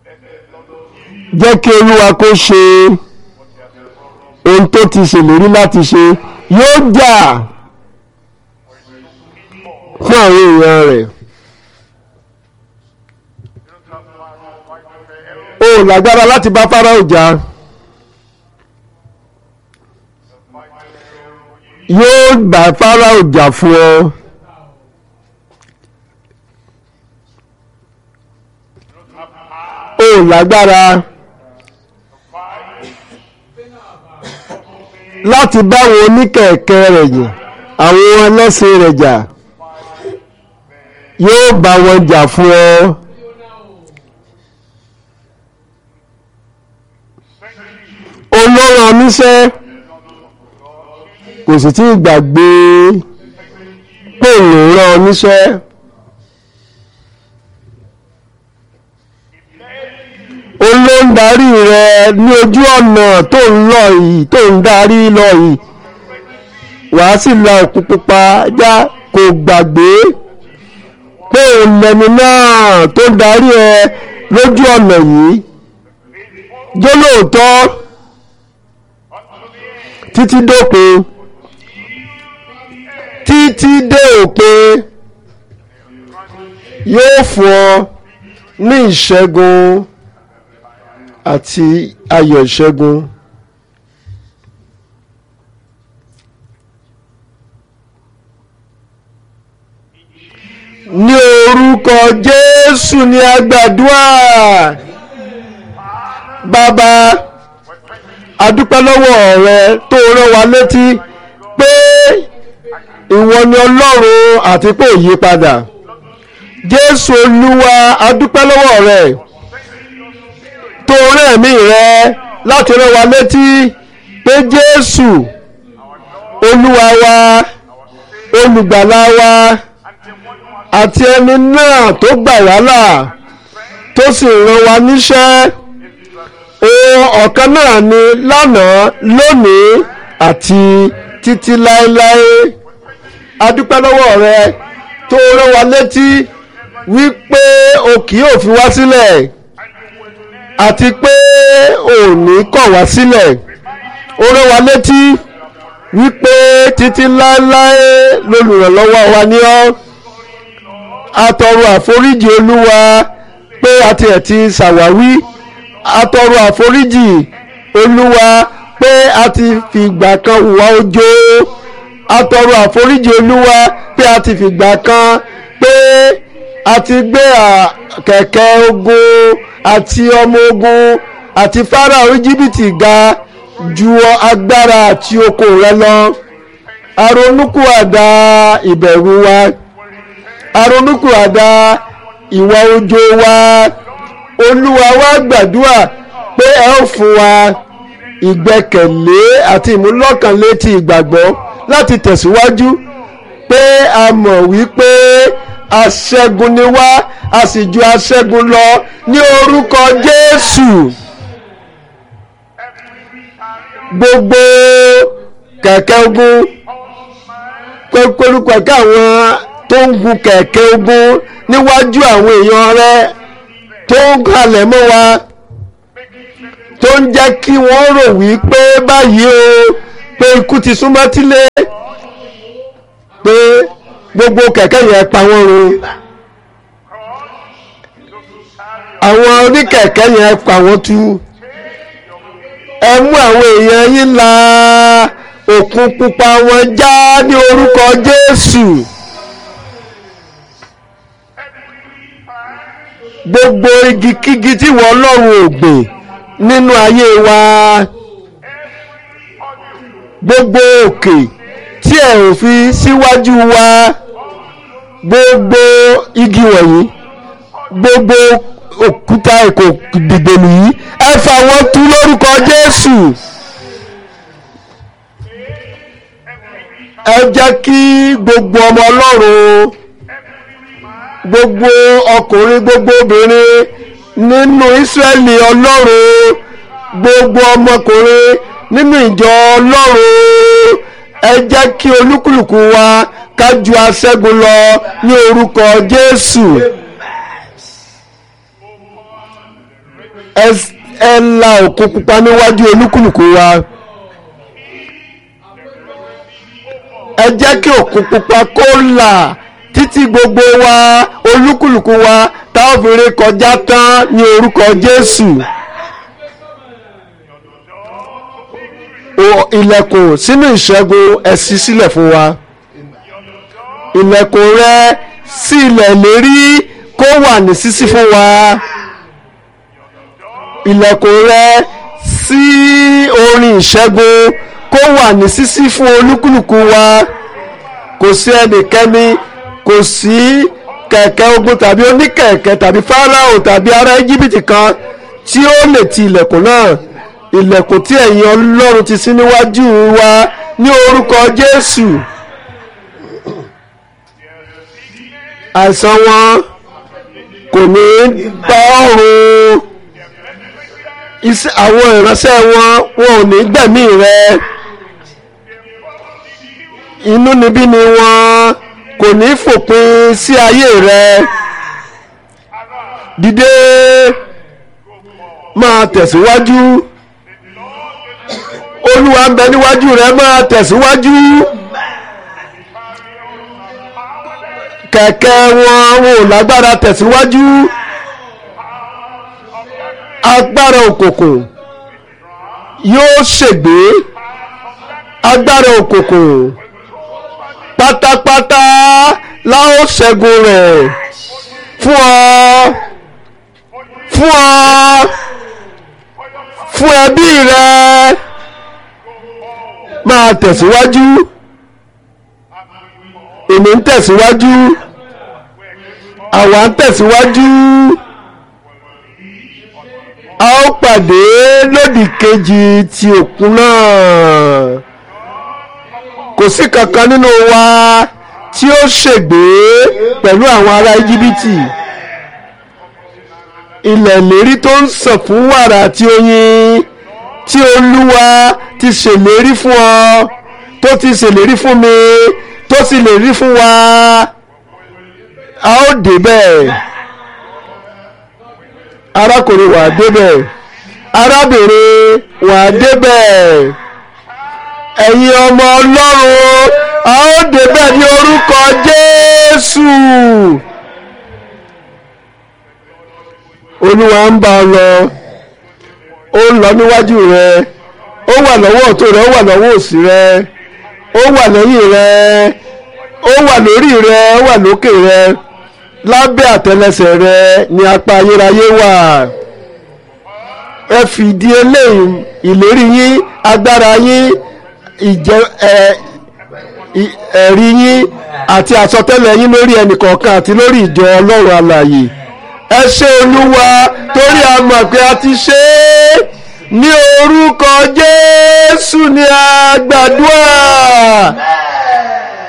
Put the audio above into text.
jẹ́ kí olúwa kó ṣe ohun tó ti ṣèlérí láti ṣe yóò jà fún àwọn èèyàn rẹ̀ o ò lágbára láti bá Fáráò jà yóò bá Fáráò jà fún ọ. o ò lágbára láti báwọn oníkẹ̀kẹ́ rẹ̀ yàn àwọn ẹlẹ́sìn rẹ̀ jà yóò bá wọn jà fún ọ. olóran oníṣẹ́ kò sì tí ì gbàgbé pé òun rán oníṣẹ́. olóńdarí rẹ ní ojú ọ̀nà tó ń lọ yìí tó ń darí lọ yìí wàá sì la òkú pupa já kò gbàgbé pé òun lẹni náà tó darí ẹ lójú ọ̀nà yìí jólóòtọ́ títí dópin títí dé òpin yóò fún ọ ní ìṣẹ́gun àti ayọ̀ ìṣẹ́gun. ní orúkọ Jésù ni a gbàdúrà bàbá adúpẹ́ lọ́wọ́ rẹ tó rán wa létí pé ìwọ ni Ọlọ́run àti pé òyí padà Jésù Olúwa adúpẹ́ lọ́wọ́ rẹ tó rán ẹ̀mí rẹ láti rán wa létí pé Jésù Olúwa wa olùgbàlà wa àti ẹni náà tó gbà wá là tó sì rán wa níṣẹ́ ohun ọ̀kan náà ni lánàá lónìí àti títí láéláé adúpẹ́ lọ́wọ́ rẹ tó rán wa létí wípé o kì yóò fi wá sílẹ̀ àti pé ò ní kọ̀ wá sílẹ̀ ó rán wa létí wípé títí láéláé lolùrànlọ́wọ́ wa ní ọ́ atọrọ àforíjì olúwa pé àti ẹ̀ ti ṣàwáwí atọrọ àforíjì olúwa pé a ti fìgbà kan hùwà ojo atọrọ àforíjì olúwa pé a ti fìgbà kan pé a ti gbé kẹ̀kẹ́ ogun àti ọmọ ogun àti Fáráò íjíbítì ga ju agbára àti oko rẹ lọ aronúkúàdá ìbẹ̀rù wa aronúkúàdá ìwà ojo wa olúwa wa gbàdúrà pé ẹ ó fún wa ìgbẹ́kẹ̀lé àti ìmúlọ́kànlé ti ìgbàgbọ́ láti tẹ̀síwájú pé a mọ̀ wípé aṣẹ́gun ni wá a sì ju aṣẹ́gun lọ ní orúkọ Jésù gbogbo kẹ̀kẹ́ ogun kórúkọ kí àwọn tó ń gun kẹ̀kẹ́ ogun níwájú àwọn èèyàn rẹ tó ń halẹ̀ mọ́ wa tó ń jẹ́ kí wọ́n rò wípé báyìí o pé ikú ti súnmọ́ tílé pé gbogbo kẹ̀kẹ́ yẹn pa wọ́n run àwọn oníkẹ̀kẹ́ yẹn pa wọ́n tú ẹ mú àwọn èèyàn yín la òkun pupa wọn já ní orúkọ Jésù gbogbo igi kígi tí wọ́n lọ́rùn ògbìn nínú ayé wa gbogbo òkè tí ẹ ò fi síwájú wa gbogbo igi wọ̀nyí gbogbo òkúta èkó dìgbòlù yìí ẹ fà wọ́n tú lórúkọ Jésù ẹ jẹ́ kí gbogbo ọmọ Ọlọ́run gbogbo ọkùnrin gbogbo obìnrin nínú Ísírẹ́lì Ọlọ́run gbogbo ọmọkùnrin nínú ìjọ Ọlọ́run ẹ jẹ́ kí olúkúlùkù wa ká ju aṣẹ́gun lọ ní orúkọ Jésù ẹ- ẹ la òkun pupa níwájú olúkúlùkù wa ẹ jẹ́ kí òkun pupa kó là títí gbogbo wa olúkúlùkù wa tá a fi ré kọjá tán ní orúkọ Jésù. O- ilẹ̀kùn sínú ìṣẹ́gun ẹ ṣí sílẹ̀ fún wa ilẹ̀kùn rẹ sí ilẹ̀ lérí kó wà ní ṣíṣí fún wa ilẹ̀kùn rẹ sí orin ìṣẹ́gun kó wà ní ṣíṣí fún olúkúlùkù wa kò sí ẹnikẹ́ni kò sí kẹ̀kẹ́ ogun tàbí oníkẹ̀kẹ́ tàbí fáráò tàbí ará íjíbítì kan tí ó lè ti ilẹ̀kùn náà ilẹ̀kùn tí ẹ̀yin ọlọ́run ti ṣí níwájú wa ní orúkọ jésù àìsàn wọn kò ní bá ọ̀run iṣẹ́ àwọn ìránṣẹ́ wọn wọn ò ní gbẹ̀mí rẹ inú níbí ni wọn kò ní fòpin sí ayé rẹ dìde máa tẹ̀síwájú olúwa ń bẹ níwájú rẹ máa tẹ̀síwájú kẹ̀kẹ́ wọn wọn ò lágbára tẹ̀síwájú agbára òkùnkùn yóò ṣègbé agbára òkùnkùn pátápátá láò ṣẹ́gun rẹ̀ fún ọ fún ọ fún ẹbí rẹ máa tẹ̀síwájú èmi ń tẹ̀síwájú àwa ń tẹ̀síwájú a ó pàdé lódì kejì ti òkun náà kò sí kankan nínú wa tí ó ṣègbé pẹ̀lú àwọn ará íjíbítì ilẹ̀ ìlérí tó ń sàn fún wàrà àti oyin tí olúwa ti ṣèlérí fún ọ tó ti ṣèlérí fún mi tó sì lè rí fún wa a ó débẹ̀ arákùnrin wà á débẹ̀ arábìnrin wà á débẹ̀ ẹ̀yin ọmọ ọlọ́run a ó débẹ̀ ní orúkọ jésù olúwa ń bá ọ lọ ó ń lọ níwájú rẹ ó wà lọ́wọ́ ọ̀tún rẹ ó wà lọ́wọ́ òsì rẹ ó wà lẹ́yìn rẹ ó wà lórí rẹ ó wà lókè rẹ lábẹ́ àtẹlẹsẹ̀ rẹ ní apá ayérayé wà ẹ fìdí eléyìí ìlérí yín agbára yín ìjẹ ẹ ì- ẹ̀rí yín àti àsọtẹ́lẹ̀ yín lórí ẹnìkọ̀ọ̀kan àti lórí ìjọ ọlọ́run alààyè ẹ ṣé olúwa torí a mọ̀ pé a ti ṣe é ní orúkọ jésù ni a gbàdúrà